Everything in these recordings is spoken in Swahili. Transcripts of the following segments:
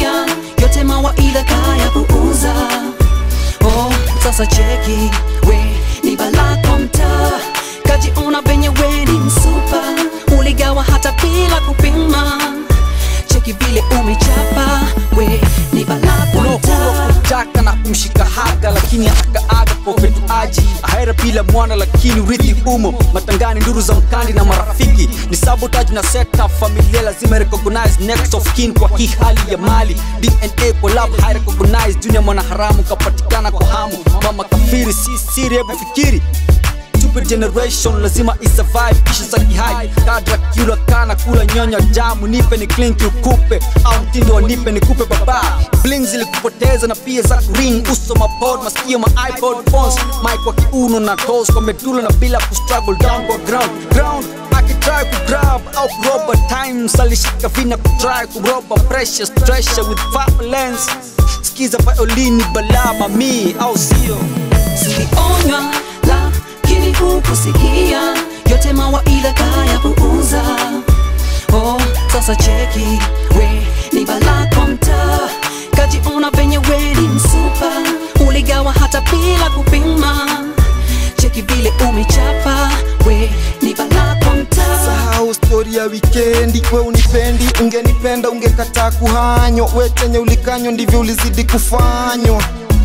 kusikia yote mawaidha kaya puuza oh, sasa cheki we ni balako mtaa kajiona venye we ni msupa uligawa hata bila kupima cheki vile umechapa we ni balako mtaa kutaka na kumshika haga lakini akaaga kwa upetuaji ahera bila mwana lakini urithi umo matangani nduru za mkandi na marafiki ni sabotage na setup familia lazima recognize next of kin kwa hii hali ya mali dna kwa lab high recognize junior mwanaharamu kapatikana kwa hamu mama kafiri si siri hebu fikiri stupid generation lazima isurvive kisha za kihai kadra kula kana kula nyonya damu nipe ni clink ukupe au mtindo wa nipe nikupe baba bling zilikupoteza na pia za kuring uso mapod masikio ma ipod phones mic kwa kiuno na toes kwa medula na bila kustruggle down kwa ground ground akitry kugrab au kuroba times alishika vina kutry kuroba pressure pressure with violence skiza violini balama mi au sio Ulionywa lakini hukusikia yote mawaidha kaya puuza. Oh, sasa cheki we ni balako mtaa, kajiona venye we ni msupa, uligawa hata bila kupima. Cheki vile umechapa we ni balako mtaa. sahau stori ya wikendi we unipendi ungenipenda ungekataa kuhanywa we chenye ulikanywa ndivyo ulizidi kufanywa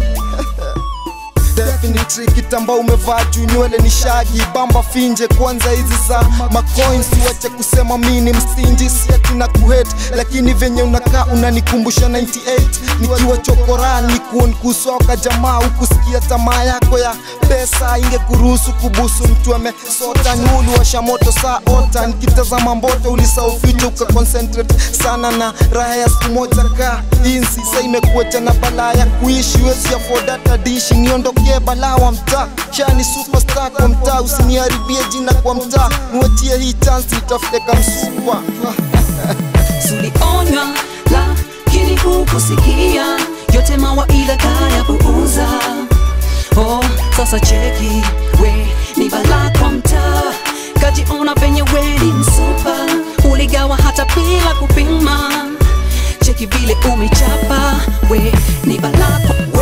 Definitely kitamba umevaa juu nywele ni shagi bamba finje kwanza hizi za macoins wache kusema mini mstinji siati na kuhet lakini venye unakaa unanikumbusha 98 nikiwa chokorani kuon kusoka jamaa ukusikia tamaa yako ya pesa ingekuruhusu kubusu mtu amesota nyulu washa moto saa ota nikitazama mboto ulisahau future ukaconcentrate sana na raha ya siku moja ka insi sa imekuacha na balaa ya kuishi wezi afford hata dishi niondokee balaa wa mtaa shani superstar kwa mtaa usiniharibie jina kwa mtaa niwatie hii chance nitafute kamsupa Ulionywa lakini hukusikia yote mawaidha kaya puuza. Oh, sasa cheki we ni balako mtaa, kajiona venye we ni msupa, uligawa hata bila kupima. Cheki vile umechapa we ni balako